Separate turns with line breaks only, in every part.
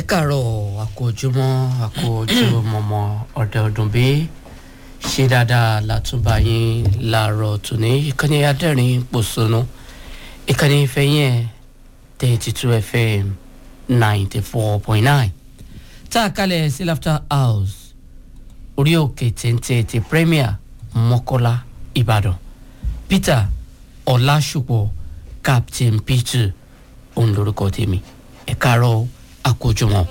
káàárọ̀ àkójúmọ́ àkójúmọ́mọ́ ọ̀dẹ ọdún bí ṣe dáadáa látúbà yín láàárọ̀ tòní ìkànnì adẹ́rìn pòṣónú ìkànnì ìfẹ́yìn ẹ̀ thirty two fm ninety four point nine tá a kalẹ̀ sí laughter house orí òkè téńté ti premier mọ́kọ́lá ìbàdàn peter ọ̀làṣùpọ̀ captain peter òun lorúkọ tèmi ẹ káàárọ̀ àkójọmọ́.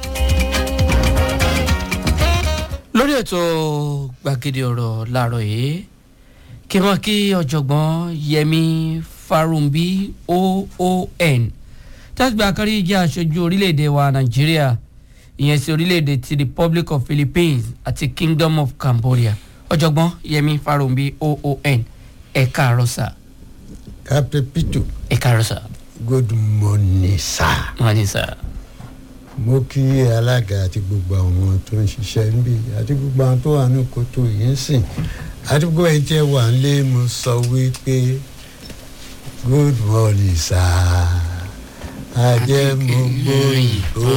lórí ètò gbàgede ọ̀rọ̀ láàárọ̀ yìí kí wọ́n kí ọ̀jọ̀gbọ́n yẹmi farumbi oon tàbí àkárí jẹ́ aṣojú orílẹ̀-èdè wa nàìjíríà ìyẹn sí orílẹ̀-èdè ti republic of philippines àti kingdom of cambodia ọ̀jọ̀gbọ́n yẹmi farumbi oon ẹ káàárọ̀ sà.
captain pitu
ẹ káàárọ̀ sà.
good morning sir.
wọ́n ní sà.
mo kí alága àti gbogbo àwọn tó ń ṣiṣẹ́ níbí àti gbogbo àwọn tó wà ní kòtò yìí ń sìn àti gbogbo ẹni tí ẹ wà nílé mo sọ wípé good morning sir. ajẹ́ mo gbóyìnbó.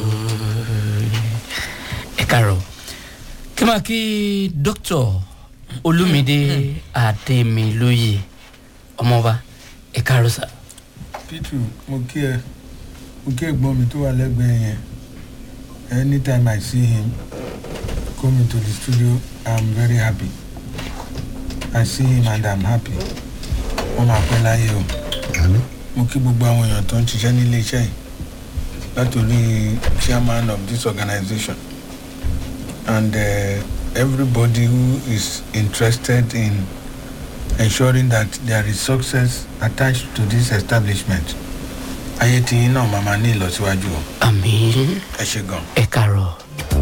ẹ káàárọ̀ kí máa kí dókítà olúmídé adémilóye ọmọọba ẹ káàárọ̀ sà.
pitu mo kí ẹ mo kí ẹ̀gbọ́n mi tó wà lẹ́gbẹ̀ẹ́ yẹn anytime i see him coming to the studio i'm very happy i see him and i'm happy wọ́n máa pẹ́ láyé o
àmì
mo kí gbogbo àwọn èèyàn tó ń ṣiṣẹ́ nílé iṣẹ́ yìí látòrí chairman of this organization and uh, everybody who is interested in ensuring that there is success attached to this establishment ayé tí yín náà máa ma ní ìlọsíwájú o
àmì
ẹ ṣe gan.
ẹ káàárọ̀.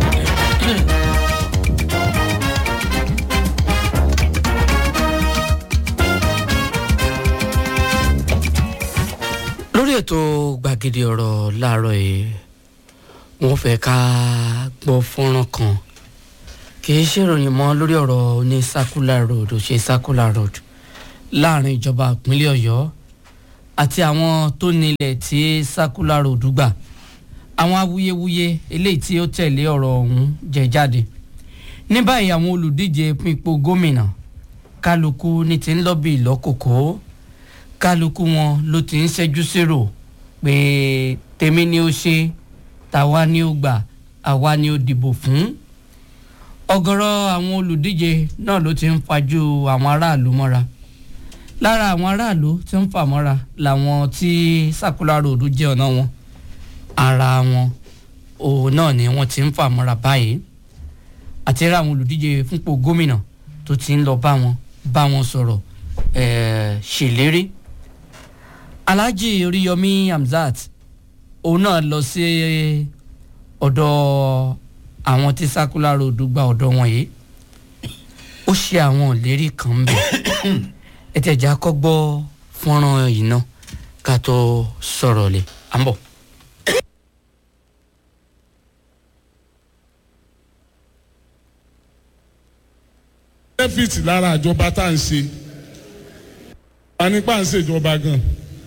lórí ètò gbàgede ọ̀rọ̀ láàárọ̀ yìí wọ́n fẹ́ ká gbọ́ fọ́nrán kan kì í ṣèròyìn mọ́ lórí ọ̀rọ̀ ní circular road ò ṣe circular road láàrin ìjọba ìpínlẹ̀ ọ̀yọ́ àti àwọn tó nílẹ̀ tí circular road gbà àwọn awuyewuye eléyìí tí ó tẹ̀lé ọ̀rọ̀ ọ̀hún jẹ jáde ní báyìí àwọn olùdíje fún ipò gómìnà kálukú ní ti ń lọ́bì lọ́kòkó kálukú wọn ló ti ń ṣẹ́jú sérò pé tèmi ni ó ṣe tàwa ni ó gbà àwa ni ó dìbò fún ọ̀gọ̀rọ̀ àwọn olùdíje náà ló ti ń fajú àwọn aráàlú mọ́ra lára àwọn aráàlú tí ń fà mọ́ra làwọn tí circular road jẹ́ ọ̀nà wọn ara wọn òun náà ni wọ́n ti ń fà mọ́ra báyìí àti ra àwọn olùdíje fúnpò gómìnà tó ti ń lọ bá wọn bá wọn sọ̀rọ̀ ẹ̀ẹ́ ṣèlérí alhaji oríyọmí hamzat òun náà lọ sí ọ̀dọ̀ àwọn tí circular road gba ọ̀dọ̀ wọn yìí ó ṣe àwọn ìlérí kan ń bẹ̀ ẹ tẹ̀jà kọ́ gbọ́ fọ́nrán yìí náà ká tó sọ̀rọ̀ lẹ̀ à ń bọ̀.
benefit lára àjọba tá à ń ṣe a nípa ń ṣèjọba gan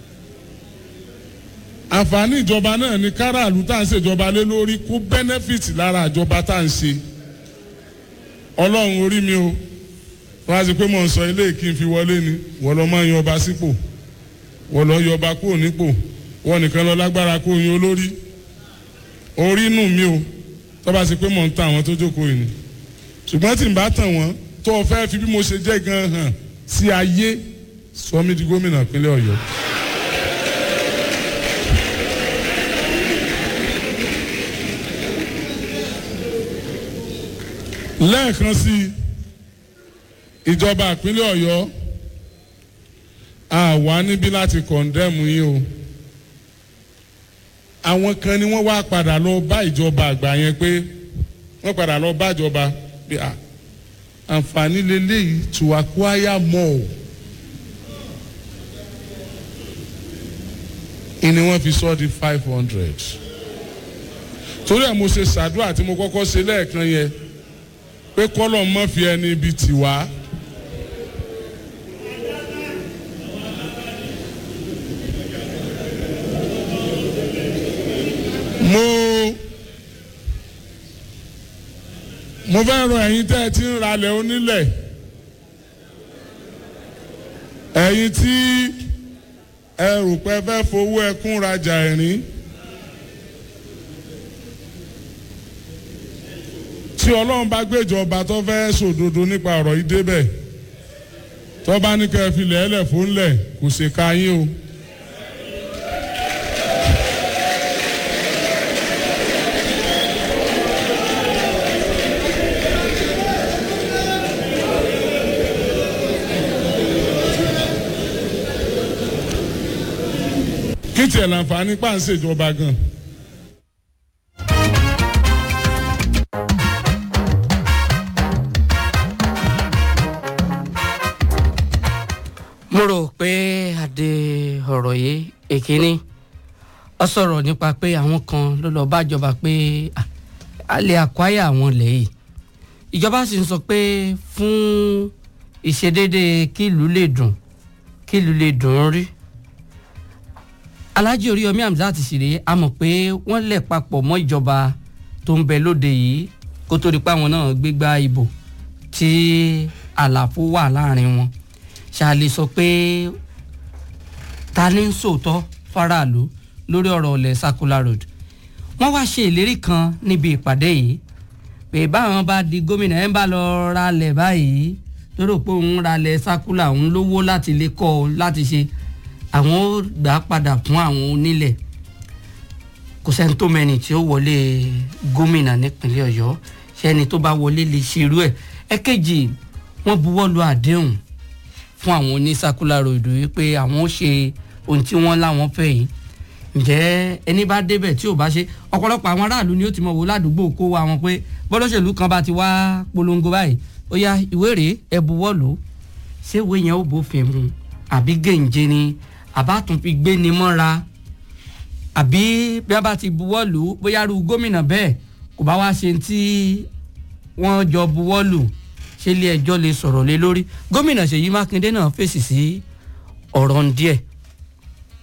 àǹfààní ìjọba náà ní káràlú tá à ń ṣèjọba lé lórí kó benefit lára àjọba tá à ń ṣe ọlọ́run orí mi o wọ́n á sì pé mò ń sọ ilé kí n fi wọlé ni wọ́n lọ́ máa ń yọba sípò wọ́n lọ́ yọba kúrò nípò wọ́n nìkan lọ lágbára kó yan olórí orí inú mi o tọ́ba sì pé mò ń ta àwọn tó jókòó yìí ni ṣùgbọ́n tí n bá tàn wọ́n tó o fẹ́ fi bí mo ṣe jẹ́ gan hàn sí ayé sọ mí di gómìnà ìpínlẹ̀ ọ̀yọ́. lẹ́ẹ̀kan sí i ìjọba ìpínlẹ̀ ọ̀yọ́ a wà níbí láti kọ̀ndẹ́mù yín o àwọn kan ni wọ́n wá padà lọ bá ìjọba àgbà yẹn pé wọ́n padà lọ bá ìjọba pé à àǹfààní lélẹ́yìí to acquire more ìní wọ́n fi sọ di five hundred torí ẹ̀ mo ṣe ṣàdúrà tí mo kọ́kọ́ ṣe lẹ́ẹ̀kan yẹn pé kọ́lọ̀ mọ́ fi ẹni ibi tì wá. mo mo fẹ́ rọ ẹ̀yin tẹ́ ẹ ti ń ralẹ̀ onílẹ̀ ẹ̀yin tí ẹ rò pé ẹ fẹ́ fowó ẹkún rajà ẹ̀rín tí ọlọ́run bá gbèjọba tó fẹ́ sòdodo nípa ọ̀rọ̀ yìí débẹ̀ tó bá ní kẹ́ ẹ fi lẹ́ẹ̀lẹ̀ fún lẹ̀ kò ṣe ka yín o. kí tiẹ̀ láǹfààní pàǹsẹ̀jọba gan.
mo rò pé adé ọ̀rọ̀ yìí èkíní ọ sọ̀rọ̀ nípa pé àwọn kan ló lọ́ọ́ bájọba pé ah, a lè àkwáyà àwọn lẹ́yìn ìjọba sì ń sọ pé fún ìṣedédé kí ìlú lè dùn kí ìlú lè dùn ún rí alhaji oríyọmí hamzat ṣìrè a mọ̀ pé wọ́n lẹ̀ papọ̀ mọ́ ìjọba tó ń bẹ lóde yìí kó tó di pé àwọn náà gbégbá ìbò tí àlàfo wà láàrin wọn ṣáàlì sọ pé ta ni ń sòótọ́ faraàlú lórí ọ̀rọ̀ ọ̀lẹ̀ circular road wọ́n wá ṣe ìlérí kan níbi ìpàdé yìí pé báwọn bá di gómìnà ẹ̀ ń bá lọ ralẹ̀ báyìí tó rò pé òun ralẹ̀ circular òun lówó láti lè kọ́ ọ láti ṣe àwọn ó gbà á padà fún àwọn onílẹ̀ kò sẹ́ni tó mẹ́ni tí ó wọlé gómìnà nípínlẹ̀ ọ̀yọ́ sẹ́ni tó bá wọlé lè ṣerú ẹ̀ ẹ̀kejì wọ́n buwọ́ lu àdéhùn fún àwọn oní circular road wípé àwọn ó ṣe ohun tí wọ́n láwọn fẹ́ yìí ǹjẹ́ ẹni bá débẹ̀ tí ò bá ṣe ọ̀pọ̀lọpọ̀ àwọn aráàlú ni ó ti mọ̀ wò ládùúgbò kó wa wọn pé bọ́lọ́ṣèlú kan bá ti wá polongo báyìí ó yá ìwé rèé ẹ buwọ́ lò ó ṣé ìwé yẹn ó bófin mu àbí gèǹjẹ ni àbá tún fi gbé ni mọ́ra àbí bí a bá ti buwọ́ lù ú bóyá ru gómìnà bẹ́ẹ̀ kò bá wá ṣe tí wọ́n jọ buwọ́ lù ṣe ilé ẹjọ́ lè sọ̀rọ̀ lé lórí gómìnà ṣèyí mákindé náà fèsì sí ọ̀rọ̀ ń díẹ̀